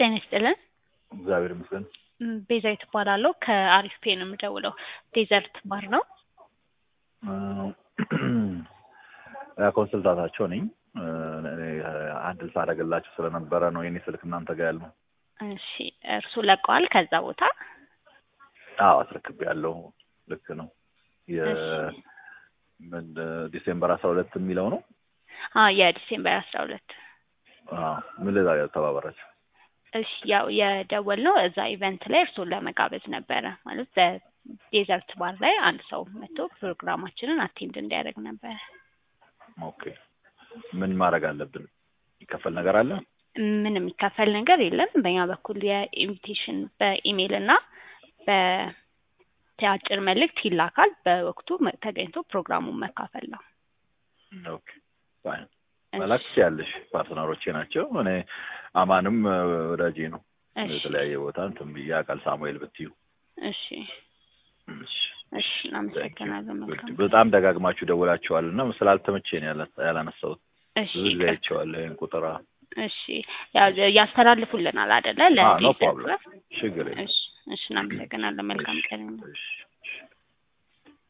ጤና ይስጥልን። እግዚአብሔር ይመስገን። ም፣ ቤዛዊት እባላለሁ ከአሪፍ ፔ ነው የምደውለው። ዴዘርት ባር ነው። ኮንስልታታቸው ነኝ። እኔ አንድ ሳደርግላቸው ስለነበረ ነው የኔ ስልክ እናንተ ጋር ያለው። እሺ፣ እርሱ ለቀዋል ከዛ ቦታ? አዎ አስረክቤ ያለው ልክ ነው። የምን ዲሴምበር አስራ ሁለት የሚለው ነው። አዎ የዲሴምበር አስራ ሁለት አዎ ምን ልዛ ተባበራቸው። እሺ ያው የደወል ነው እዛ ኢቨንት ላይ እርሱን ለመጋበዝ ነበረ። ማለት በዴዘርት ባር ላይ አንድ ሰው መጥቶ ፕሮግራማችንን አቴንድ እንዲያደርግ ነበረ። ኦኬ ምን ማድረግ አለብን? ይከፈል ነገር አለ? ምን የሚከፈል ነገር የለም። በእኛ በኩል የኢንቪቴሽን በኢሜይል እና በአጭር መልእክት ይላካል። በወቅቱ መ- ተገኝቶ ፕሮግራሙን መካፈል ነው። ኦኬ ፋይን መላክ ያለሽ ፓርትነሮቼ ናቸው። እኔ አማንም እ፣ ወዳጄ ነው። እሺ የተለያየ ቦታ እንትን ብዬ አውቃል። ሳሙኤል ብትዩ እሺ እሺ። እሺ እናመሰግናለን። መልካም በጣም ደጋግማችሁ ደውላችኋል እና ስላልተመቼ ነው ያላ- ያላነሳሁት። እሺ ብዙ ጊዜ ይቅር- አይቼዋለሁ ይሄን ቁጥር። አዎ፣ እሺ ያው ያስተላልፉልናል አይደለ? ኖ ለዴዘርት ፕሮብለም ባር ችግር የለም። እሺ እሺ እናመሰግናለን። መልካም ቀን ይሁን። እሺ